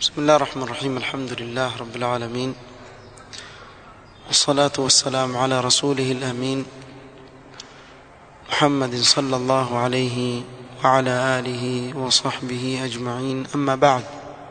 بسم الله الرحمن الرحيم الحمد لله رب العالمين والصلاة والسلام على رسوله الأمين محمد صلى الله عليه وعلى آله وصحبه أجمعين أما بعد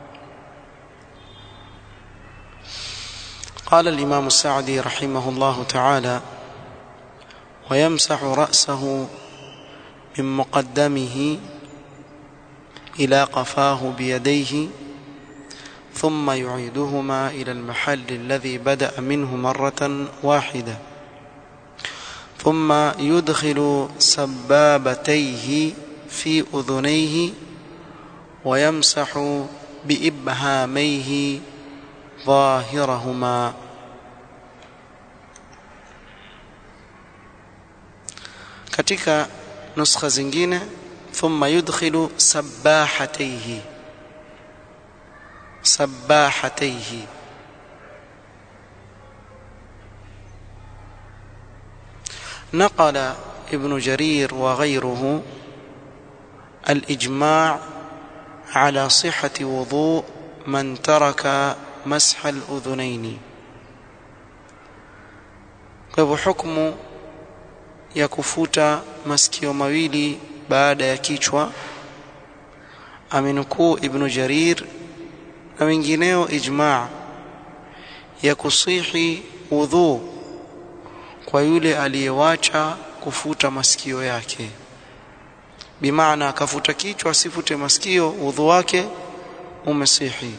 قال الإمام السعدي رحمه الله تعالى ويمسح رأسه من مقدمه إلى قفاه بيديه ثم يعيدهما إلى المحل الذي بدأ منه مرة واحدة ثم يدخل سبابتيه في أذنيه ويمسح بإبهاميه ظاهرهما katika nuskha zingine thumma yudkhilu sabahatayhi sabahatayhi نقل ابن جرير وغيره الإجماع على صحة وضوء من ترك مسح الأذنين kwa hukumu ya kufuta masikio mawili baada ya kichwa amenukuu ibn jarir na wengineo ijma ya kusihi udhu kwa yule aliyewacha kufuta masikio yake bimaana akafuta kichwa asifute masikio udhu wake umesihi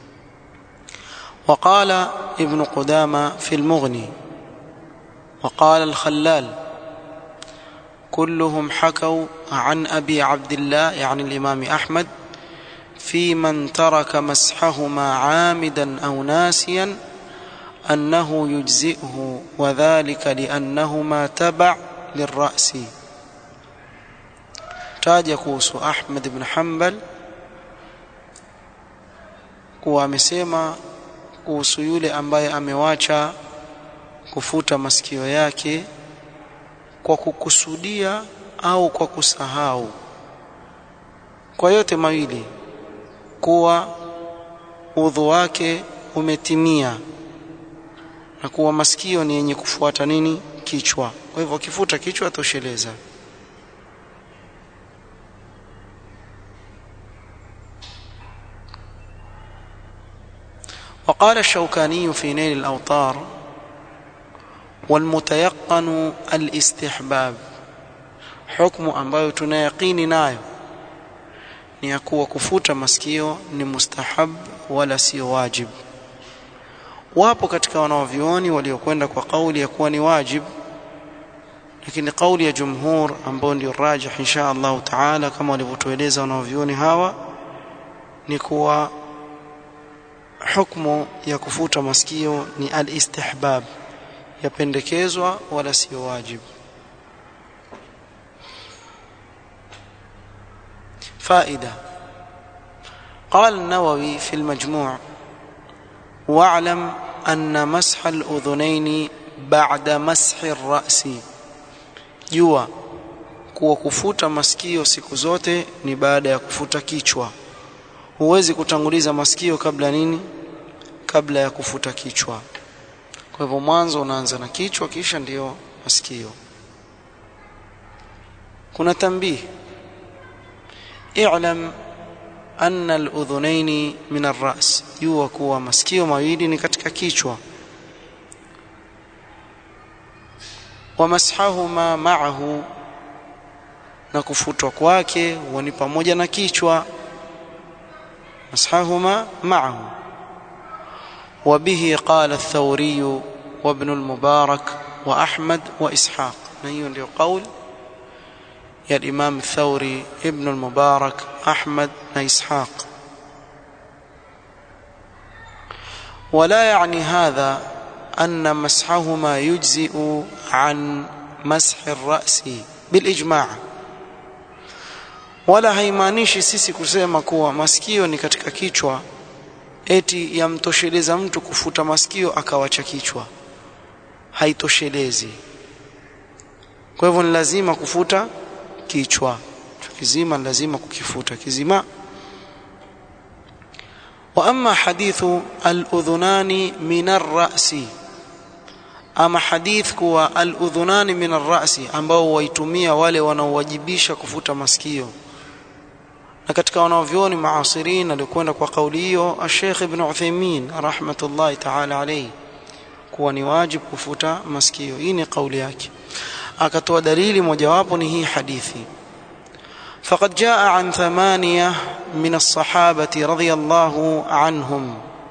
وقال ابن قدامة في المغني وقال الخلال كلهم حكوا عن أبي عبد الله يعني الإمام أحمد في من ترك مسحهما عامدا أو ناسيا أنه يجزئه وذلك لأنهما تبع للرأس تاج يقوس أحمد بن حنبل kuwa amesema kuhusu yule ambaye amewacha kufuta masikio yake kwa kukusudia au kwa kusahau kwa yote mawili kuwa udhu wake umetimia na kuwa masikio ni yenye kufuata nini kichwa kwa hivyo akifuta kichwa tosheleza وقال الشوكاني في نيل الأوطار والمتيقن الاستحباب حكم ambayo tunayaqini nayo ni ya kuwa kufuta masikio ni mustahab wala sio wajib wapo katika wanaovioni waliokwenda kwa kauli ya kuwa ni wajib lakini kauli ya jumhur ambayo ndio rajih insha Allah taala kama walivyotueleza wanaovioni hawa ni kuwa hukumu ya kufuta masikio ni al-istihbab yapendekezwa wala sio wajib فائدة قال النووي في المجموع واعلم أن مسح الأذنين بعد مسح الرأس jua kuwa kufuta masikio siku zote ni baada ya kufuta kichwa huwezi kutanguliza masikio kabla nini kabla ya kufuta kichwa kwa hivyo mwanzo unaanza na kichwa kisha ndiyo masikio kuna tambii i'lam anna al-udhunaini min ar-ra's jua kuwa masikio mawili ni katika kichwa wa mashahuma ma'ahu na kufutwa kwake huwa ni pamoja na kichwa mashahuma ma'ahu وبه قال الثوري وابن المبارك وأحمد وإسحاق نيون ndio قول يا الإمام الثوري ابن المبارك أحمد وإسحاق ولا يعني هذا أن مسحهما يجزئ عن مسح الرأس بالإجماع wala haimaanishi sisi kusema kuwa masikio ni katika kichwa eti yamtosheleza mtu kufuta masikio akawacha kichwa haitoshelezi kwa hivyo ni lazima kufuta kichwa kizima lazima kukifuta kizima واما حديث الاذنان من الراس ama hadith kuwa al-udhunani min ar-ra'si ambao waitumia wale wanaowajibisha kufuta masikio na katika wanaovyoni maasirin alikwenda kwa kauli hiyo Sheikh Ibn Uthaymeen rahmatullahi ta'ala alayhi kuwa ni wajib kufuta masikio hii ni kauli yake akatoa dalili mojawapo ni hii hadithi فقد جاء عن ثمانية من الصحابة رضي الله عنهم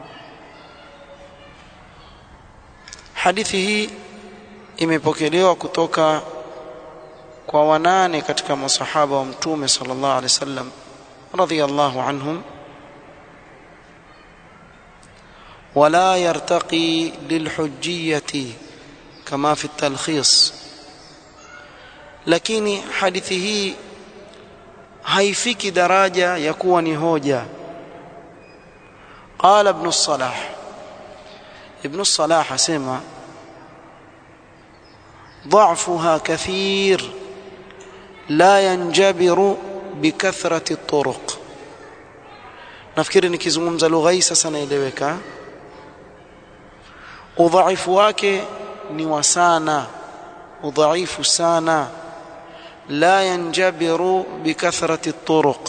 hadithi hii imepokelewa kutoka kwa wanane katika masahaba wa mtume sallallahu alaihi wasallam radhiyallahu anhum ولا يرتقي للحجية كما في التلخيص lakini hadithi hii haifiki daraja ya kuwa ni hoja قال ابن الصلاح ابن الصلاح asema ضعفها كثير لا ينجبر بكثرة الطرق nafikiri nikizungumza lugha hii sasa naeleweka udhaifu wake ni wa sana udhaifu sana la yanjabiru bikathrati turuq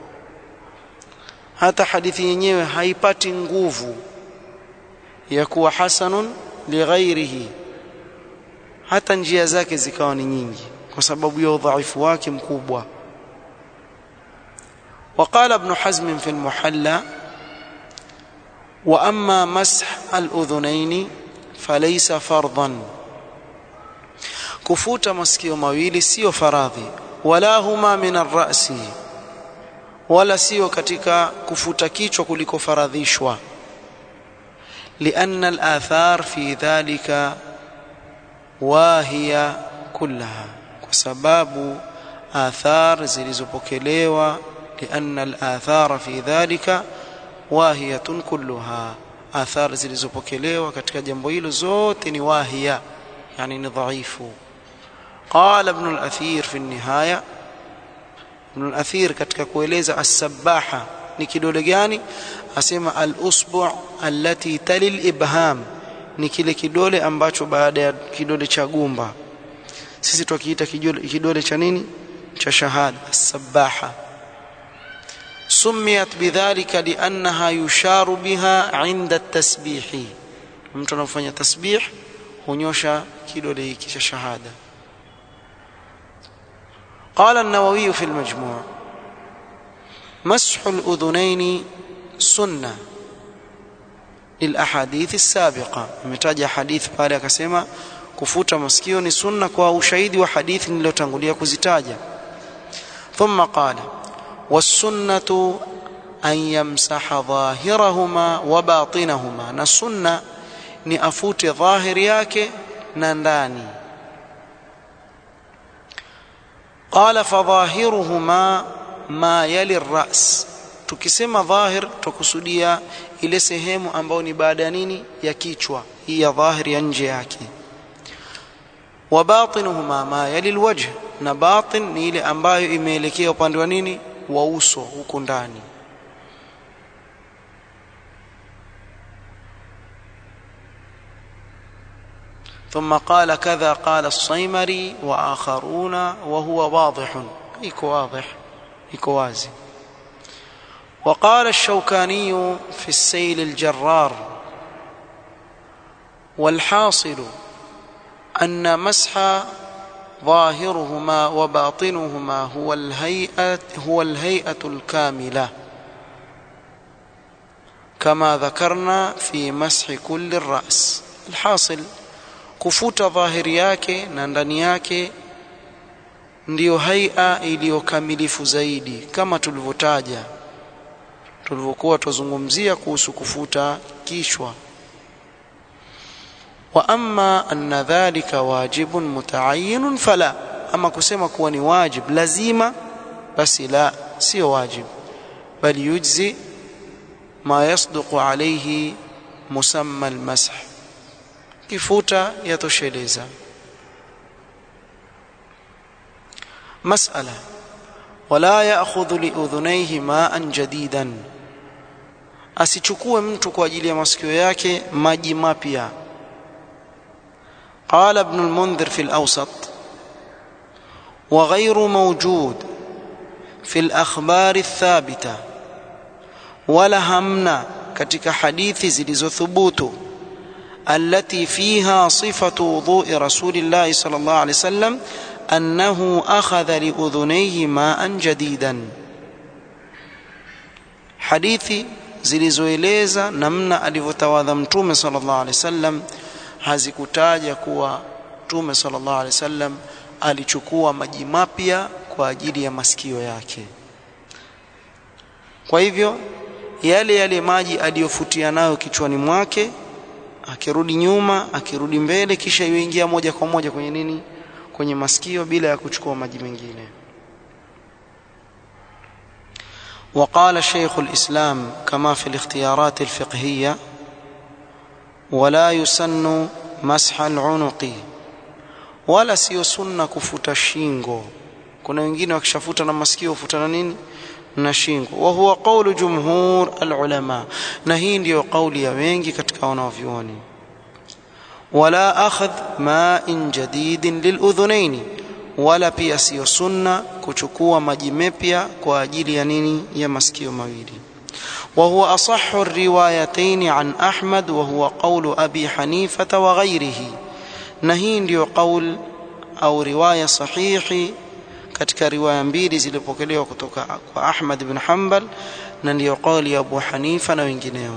hata hadithi yenyewe haipati nguvu ya kuwa hasanun lighairihi hata njia zake zikawa ni nyingi kwa sababu ya udhaifu wake mkubwa وقال ابن حزم في المحلى واما مسح الاذنين فليس فرضا kufuta masikio mawili sio faradhi wala huma min arrasi wala sio katika kufuta kichwa kuliko faradhishwa لأن الآثار في ذلك واهية كلها وسباب آثار zilizopokelewa لأن الآثار في ذلك واهية كلها آثار zilizopokelewa katika jambo hilo zote ni wahia yani ni dhaifu قال ابن الأثير في النهاية ابن الأثير katika kueleza as-sabaha ni kidole gani asema al-usbu' allati tali al-ibham ni kile kidole ambacho baada ya kidole cha gumba sisi tukiita kidole cha nini cha shahada as-sabaha سميت بذلك لأنها يشار بها عند التسبيح mtu anafanya tasbih hunyosha kidole hiki cha shahada قال النووي في المجموع مسح الأذنين سنة للأحاديث السابقة متاجة حديث pale akasema kufuta masikio ni sunna kwa ushahidi wa hadithi niliyotangulia kuzitaja ثم قال والسنة أن يمسح ظاهرهما وباطنهما na sunna ni afute dhahiri yake na ndani قال فظاهرهما ما يلي الرأس tukisema dhahir tukusudia ile sehemu ambayo ni baada ya nini ya kichwa hii ya dhahiri ya nje yake wa batinuhuma ma yali alwajh na batin ni ile ambayo imeelekea upande wa nini wa uso huku ndani ثم قال كذا قال الصيمري وآخرون وهو واضح يكو واضح يكو وازي وقال الشوكاني في السيل الجرار والحاصل أن مسح ظاهرهما وباطنهما هو الهيئة هو الهيئة الكاملة كما ذكرنا في مسح كل الرأس الحاصل kufuta dhahiri yake na ndani yake ndiyo haia iliyokamilifu zaidi kama tulivyotaja tulivyokuwa tuzungumzia kuhusu kufuta kichwa wa amma anna dhalika wajibun mutaayyinun fala ama kusema kuwa ni wajib lazima basi la sio wajib bali yujzi ma yasduqu alayhi musamma almasah kifuta yatosheleza mas'ala wala ya'khudhu li udhunayhi ma'an jadidan asichukue mtu kwa ajili ya masikio yake maji mapya قال ابن المنذر في الأوسط وغير موجود في الأخبار الثابتة ولا همنا katika hadithi zilizothubutu التي فيها صفة وضوء رسول الله صلى الله عليه وسلم أنه أخذ لأذنيه ماء جديدا hadithi zilizoeleza namna alivyotawadha mtume sallallahu alaihi wasallam hazikutaja kuwa mtume sallallahu alaihi wasallam alichukua maji mapya kwa ajili ya masikio yake kwa hivyo yale yale maji aliyofutia nayo kichwani mwake akirudi nyuma akirudi mbele kisha yuingia moja kwa moja kwenye nini kwenye masikio bila ya kuchukua maji mengine وقال شيخ الإسلام كما في الاختيارات الفقهية ولا يسن مسح العنق wala sio sunna kufuta shingo kuna wengine wakishafuta na masikio hufuta na nini na shingo wa huwa qawlu jumhur alulama na hii ndiyo kauli ya wengi katika wanavyuoni wala akhadh ma'in jadidin liludhunaini wala pia sio sunna kuchukua maji mapya kwa ajili ya nini ya masikio mawili وهو أصح الروايتين عن أحمد وهو قول أبي حنيفة وغيره نهين ديو قول أو رواية صحيح katika riwaya mbili zilipokelewa kutoka kwa Ahmad ibn Hanbal na ndiyo kauli ya Abu Hanifa na wengineo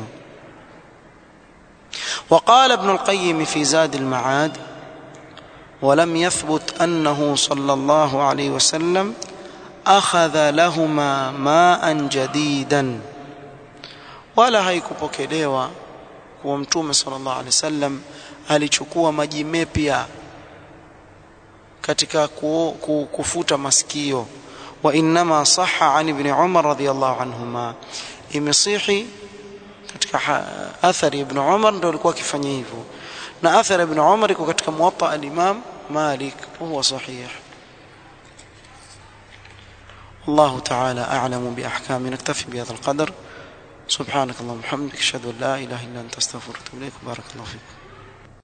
وقال ابن القيم في زاد المعاد ولم يثبت أنه صلى الله عليه وسلم أخذ لهما ماء جديدا wala haikupokelewa kuwa mtume sallallahu alaihi wasallam alichukua maji mepya katika ku, ku, kufuta masikio wa inma sahha an ibn Umar radhiyallahu anhuma imesihi katika athari ibn Umar ndio alikuwa akifanya hivyo na athari ibn Umar iko katika muwatta al-Imam Malik huwa sahih الله تعالى أعلم بأحكام نكتفي بهذا القدر سبحانك اللهم وبحمدك اشهد ان لا اله الا انت استغفرك واتوب اليك بارك الله فيك